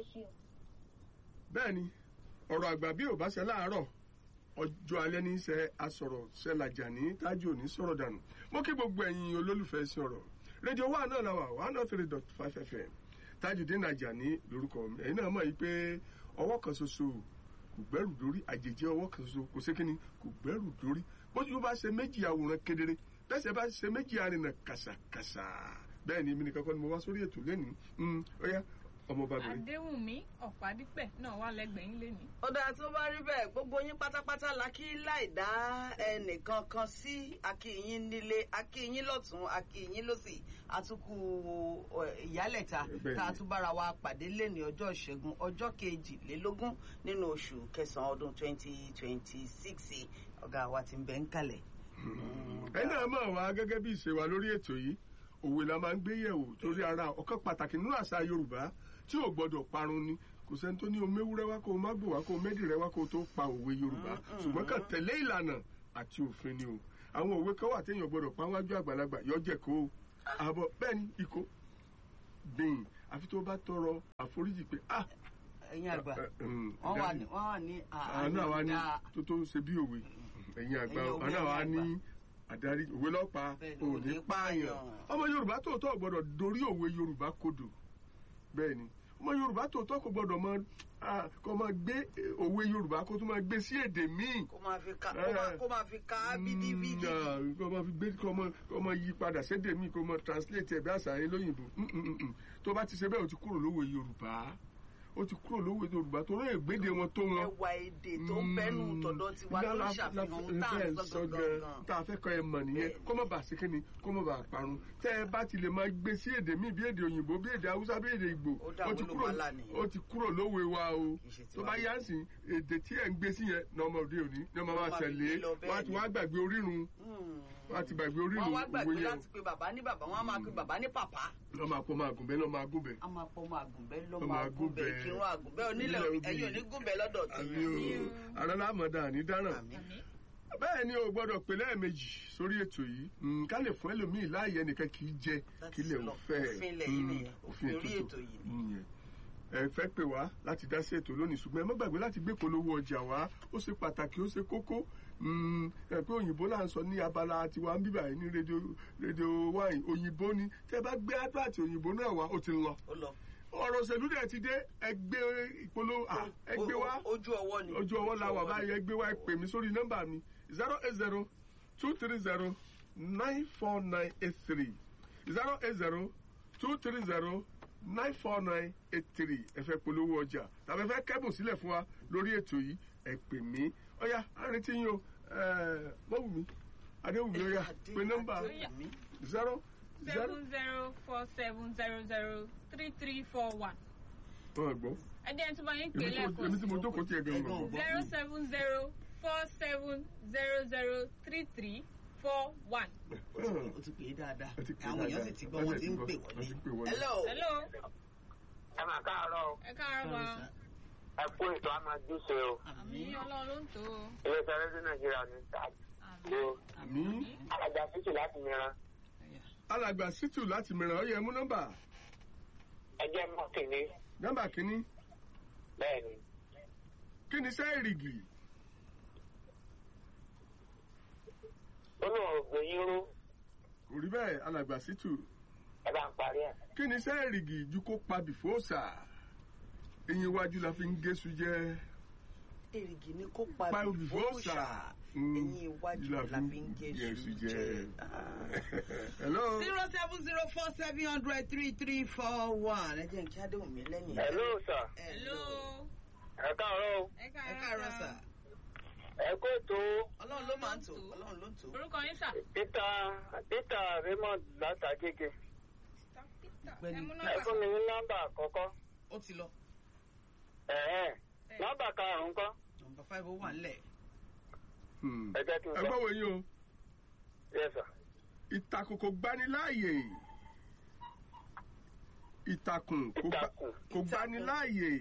ṣe o. bẹ́ẹ̀ ni ọ̀rọ̀ àgbà bí ò bá ṣe láàárọ̀ ọjọ́ alẹ́ ní í ṣe asọ̀rọ̀ ṣẹlàjà ní tájú òní sọ̀rọ̀ dànù mo kí gbogbo ẹ̀yin olólùfẹ́ sí ọ̀rọ̀ rédíò wa náà la wà one oh three dot five fm Tajudeen Ajani lórúkọ mi ẹ̀yin náà mọ̀ yìí pé ọwọ́ kan ṣoṣo kò gbẹ́rù dórí àjèjì ọwọ́ kan ṣoṣo kò sí kíni kò gbẹ́rù dórí bójú bá ṣe méjì àwòrán kedere bẹ́sẹ̀ bá ṣe méjì arìnà kàṣàkàṣà bẹ́ẹ̀ ni èmi nìkan kọ́ ni mo wá sórí ètò lẹ́nìí ó yá ọmọbabìnrin. Adéwùnmí Ọ̀pádípẹ̀ náà wà lẹ́gbẹ̀ẹ́ yín lénìí. ó dáa tó bá rí bẹ́ẹ̀ gbogbo yín pátápátá la kí láì dá ẹnìkan kan sí akíyín nílé akíyín lọ́tún akíyín lọ́sì àtúkù ìyálẹ̀ta Bẹ́ẹ̀ni. tá a tún bára wa pàdé lẹ́ni ọjọ́ ìṣẹ́gun ọjọ́ kejìlélógún nínú oṣù kẹsàn-án ọdún twenty twenty six ọ̀gá wa ti ń bẹ ń kalẹ̀. ẹ náà mọ̀ wá gẹ́gẹ́ bí ìṣe wa lórí ètò yìí òwe la máa ń gbé yẹ̀wò torí ara ọ̀kan pàtàkì nínú àṣà Yorùbá tí ò gbọ́dọ̀ parun ni kò sẹ́ni tó ní o méwúrẹ́ wá kó o má gbò wá kó o médì rẹ wá kó o tó pa òwe Yorùbá ṣùgbọ́n kàn tẹ̀lé ìlànà àti òfin ni o àwọn òwe kan wà téèyàn gbọ́dọ̀ pa wájú àgbàlagbà yọjẹ̀ kó o àbọ̀ bẹ́ẹ̀ ni ikó bẹ́ẹ̀ àfi tó bá tọrọ àforíjì pé ah ẹ̀yin àgbà ẹ, ẹ, mm, wọ́n wà dáàdi, ní wọ́n wà ní àwọn náà wá ní àánú tó tó ṣe bí òwe ẹ̀yin àgbà Ẹ̀yin òwe, àwọn náà wá ẹ̀yin ní àdarí òwe lọ́pàá Bẹ́ẹ̀ni, òní òní pààyàn pààyàn. ọmọ Yorùbá tòótọ́ gbọ́dọ̀ dorí òwe Yorùbá kodò bẹ́ẹ̀ ni ọmọ Yorùbá tòótọ́ kò gbọ́dọ̀ mọ ah, kó máa gbé eh, òwe Yorùbá kó tún máa gbé sí èdè míì kó máa fi ka kó máa- kó máa fi ka bídíbídí. Mm, kó máa fi gbé kó máa kó máa yí padà sédè míì kó máa translate ẹ̀ bí àṣà yẹn lóyìnbó Mm, mm, mm, mm. tó bá ti ṣe bẹ́ẹ̀ o ti kúrò lówó Yorùbá o ti kúrò lówó Yorùbá tó rẹ̀ gbéde wọn tó wọn ẹwà èdè tó ń bẹnu tọ̀dọ̀ tiwa ló ń ṣàfihàn ohun tá à ń sọ gangan. tá a fẹ́ kọ́ ẹ mọ̀ nìyẹn Bẹ́ẹ̀ni. kó má bàa sí kíni kó má bàa parun tẹ́ ẹ bá ti lè máa gbé sí èdè míì bí èdè òyìnbó bí èdè haúsá bí èdè ìgbò Ó dà ó ti wọ́n ló kúrò wá là nìyẹn. ó ti kúrò lówe wa o Kì í ṣe tó tiwa bá mọ́. yá ń sìn èdè tí ẹ̀ ń gbé sí yẹn ní ọmọdé òní ní ọmọ Ló máa máa fi tẹ̀lé gbé lọ wọ́n á ti bẹ́ẹ̀ wá gbàgbé orírun Hmm. wọ́n á ti gbàgbé orírun wọ́n wá òwe gbàgbé yẹn láti pe bàbá ní bàbá wọn á máa pe bàbá ní pàpá. lọ́ máa pọ́ máa gùn bẹ́ẹ̀ lọ́ máa gùn bẹ́ẹ̀. a máa pọ ọmọ àgùnbẹ́ Ọmọ lọ́mọ àgùnbẹ́ àgùnbẹ́. kírun àgùnbẹ́ onílẹ̀ Onílẹ̀ ẹ̀yìn obì. onígùnbẹ́ lọ́dọ̀ tí. àbí o àrẹ lámọ̀dá ní dáràn Àmín. bẹ́ẹ̀ ni o gbọ́dọ̀ pè lẹ́ẹ̀mejì sórí ètò yìí Mm, ká lè fún ẹlòmíì láàyè ẹnìkan kì í jẹ That kí is lè law. ò fẹ́ Òfin ilẹ̀ yìí Mm, nìyẹn. Òfin orí ètò yìí ni. nìyẹn ẹ fẹ́ pè wá láti dá sí ètò lónìí ṣùgbọ́n ẹ má gbàgbé láti gbé polówó ọjà wá ó ṣe pàtàkì ó ṣe kókó Mm, ẹ pé òyìnbó là ń sọ ní abala tiwa ń bíbà yìí ní rédíò rédíò wáìn òyìnbó ni tẹ bá gbé advert òyìnbó náà wá ó ti lọ ó lọ. ọ̀rọ̀ òṣèlú dẹ̀ ti dé ẹgbẹ́ ìpolówó à, ẹgbẹ́ wá O- o- ojú ọwọ́ ni. ojú ọwọ́ la wà Ojú ọwọ́ báyìí ẹgbẹ́ wa ẹ pè mí sórí nọ́mbà mi zero eight zero two three zero nine four nine eight three zero eight zero two three zero nine four nine eight three ẹ fẹ́ polówó ọjà tàbí ẹ fẹ́ kẹ́bùn sílẹ̀ fún wa lórí ètò yìí ẹ pè mí ọ̀yà àrètí yín o mọ́wùmí adéwùmí ọ̀yà Adé- pé nọ́mbà Adéwùmí. zero zero seven zero four seven zero zero three three four one. wọn gbọ́ ẹ jẹ́ tí wọ́n yín pè èmi tí mo- èmi tí lẹ́ẹ̀kan mo jókòó tiẹ̀ gan-an Ẹ̀gbọ́n gbọ́. zero seven zero four seven zero zero three three four one. o ti pè é dáadáa Ó ti pè é àwọn èèyàn dáadáa. sì ti gbọ́ wọn ti ń pè Wọ́n ti ń pè wọlé. wọlé. hello. hello ẹ máa káàárọ̀ o. ẹ káàárọ̀ ma ẹ kú ètò àmàjúṣe o àmì ọlọ́run ló ń tó o. iléeṣẹ́ rédíò nàìjíríà ní àmì ìtàgé àmì alájà fíjì láti mìíràn alàgbà sítù láti mìíràn ó yẹ mú nọ́mbà ẹjẹ́ mọ́ kìíní nọ́mbà kínní bẹ́ẹ̀ ni kí ni iṣẹ́ ìrìgì ó ní òògùn yín ró kò rí bẹ́ẹ̀ alàgbà sítù ẹ bá ń parí ẹ̀. kí ni iṣẹ́ ìrìgì ju kó pa bìfóòsà eyín iwájú la fi ń géṣu jẹ èrìgì ni kó pa pa bìfóòsà bìfóòsà ẹ̀yìn iwájú la fi ń gẹ̀ẹ́sù jẹ. hello zero seven zero four seven hundred three three four one ẹ jẹ́ n kí Adéwùmí lẹ́yìn. hello sir hello ẹ káàárọ̀ o ẹ ẹ káàárọ̀ sà ẹ kó ètò ọlọ́run ló máa ń tò ọlọ́run ló ń tò. orúkọ yín sà. peter peter raymond látàgége ẹ mú ẹ nọ́mbà. fún mi ní nọ́mbà àkọ́kọ́ ó ti lọ ẹ̀ẹ́ nọ́mbà karùn-ún kọ́ nọmba five ó wà nílẹ̀. Hmm. ẹ jẹ́ kí n ẹ sọ gbọ́ wo yín o yes sir ìtàkùn kò gbani láàyè ìtàkùn kò gba- Ìtàkùn. kò gbani láàyè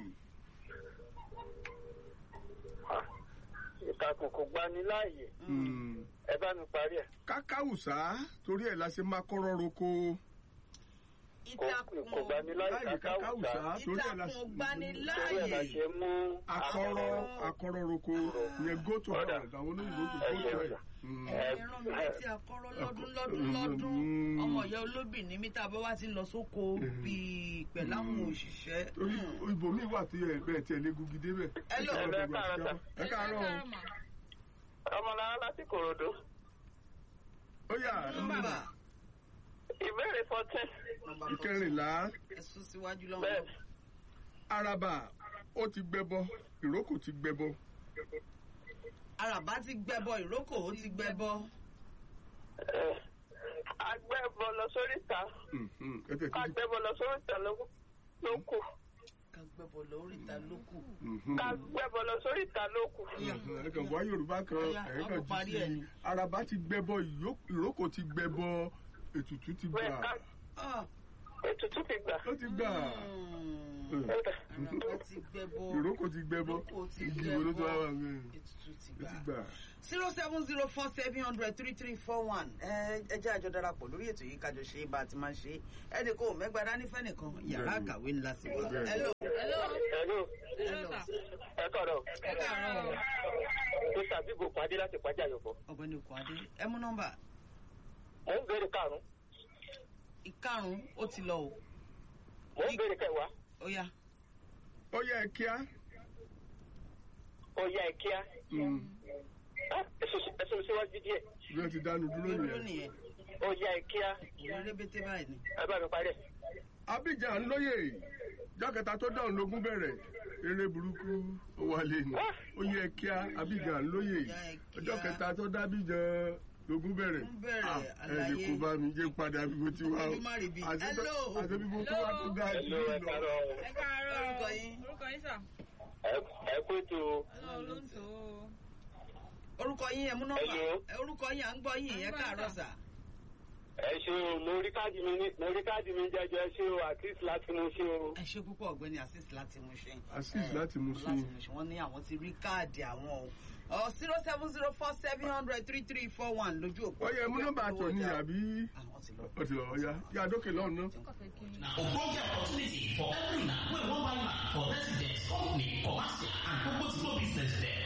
Ah, ìtàkùn kò gbani láàyè Hmm. ẹ bá mi parí ẹ̀. kákáwùsá torí ẹ̀ la ṣe máa kọ́rọ́ roko ìtàkùn kò gbani láì láyè kákáwùsá kákáwùsá torí ẹ̀ la ìtàkùn torí ẹ̀ la gbaniláàyè ṣe mú akọrọ akọrọ roko yẹn go to Ọ̀dà. hell àwọn olóyìnbó tó Ẹ go ṣe to ọ̀dà. hell. Mm. Ẹ- ẹran mi létí akọrọ lọ́dún lọ́dún Mm. lọ́dún ọmọ ìyá olóbì ní mítà bá wá ti ń lọ sóko bíi pẹ̀lú àwọn òṣìṣẹ́. torí ibòmíì wà tó yẹ bẹ́ẹ̀ tí ẹ lé gugi débẹ̀. Hello. Ẹ Ẹ káàárọ̀ sà. ẹ káàárọ̀ o. mà. ọmọlára láti kòròdú ó yà nọ́mbà ìbéèrè fourteen nọ́mbà ìkẹrìnlá ẹ̀sùn síwájú lọ́wọ́. bẹ́ẹ̀ araba ó ti gbẹbọ ìrókò ti gbẹbọ. àràbá ti gbẹbọ ìrókò ó ti gbẹbọ. ẹ, agbẹ́bọ lọ sóríta Mhm. ẹ tẹ̀ tí agbẹ́bọ lọ sóríta ló ló kù ká gbẹbọ lóríta ló kù. agbẹ́bọ lọ sóríta ló kù ẹ kàn wá yorùbá kan Ọya, ẹ wọ́n kàn kò parí jù ẹ̀ sí ni. araba ti gbẹbọ ìyó- ìrókò ti gbẹbọ ètùtù ti bẹ́ẹ̀ gbà ká Ah, ètùtù ti gbà ó ti gbà mm, Mm. àràbá ti gbẹbọ ìrókò ti gbẹbọ ìrókò ti igi wo ló tó wá wà gbẹbọ mí ètùtù ti ó ti gbà. gbà. zero seven zero four seven hundred three three four one ẹ ẹ jẹ́ àjọ darapọ̀ lórí ètò yìí kájọ ṣe bá a ti máa ṣe ẹnì kò mẹ́gbàá dání fẹ́nìkan yàrá Bẹ́ẹ̀ni. àkàwé ńlá sí wa. Bẹ́ẹ̀ni. hello. hello ẹ̀lú hello sà. ẹ kọ̀rọ̀ ẹ káàárọ̀ o. tó ṣàbíbò pàdé láti pàjá yòókù ọ̀gbẹ́ni Kwade ẹ mú nọ́mbà mò ń béèrè karùn-ún ìkarùn ó ti lọ o mò ń béèrè kẹwàá ó yá ó yẹ kíá ó yá ẹ kíá Mm. Ah, ẹsùn síwájú díẹ̀ bí wọ́n ti dánu dúró dúró nìyẹn. nìyẹn ó yá ẹ kíá òun rébété báyìí ni. ẹ bá mi parí ẹ̀. Abidjan lóye jákèta tó dáhùn lógún bẹ̀rẹ̀ eré burúkú ó wálé ni ó yẹ kíá Abidjan lóye Ó yẹ kíá. ọjọ́ kẹta tó dá Abidjan lógún bẹ̀rẹ̀ Lógún bẹ̀rẹ̀, Ah, ẹ lè àlàyé. kó bá mi jẹ́ padà bí mo ti wá o Ojú má rí bí. Àti tó- Hello. àti bí mo tó wá tó dáa jù Hello, mí ẹ lọ. káàárọ̀. ẹ káàárọ̀ o. Orúkọ yín? orúkọ yín sà. Ẹ- ẹ kú ètò hello ló ń tò ó. orúkọ yín ẹ mú nọ́mbà Hello. ẹ orúkọ yín à ń gbọ́ yín ẹ káàárọ̀ sà. ẹ ṣe o mo rí káàdì mi ní- mo rí káàdì mi jẹjọ ẹ ṣe o àtìsí láti mú ṣe o. ẹ ṣe púpọ̀ ọ̀gbẹ́ni asis láti mú ṣe. Azeez láti Mushin. láti mú ṣe wọ́n ní àwọn ti rí káàdì àwọn o. ọ zero seven zero four seven hundred three three four one lójú òpó. ó yẹ mú nọ́mbà tó ní àbí àwọn ti lọ. ó ti lọ ọ̀ya yá dókè lọ́hùn náà. tí n kò fẹ́ kí n. ogbonge opportunity for every na wey wan buy land for residence company commercial and gbogbo small business dem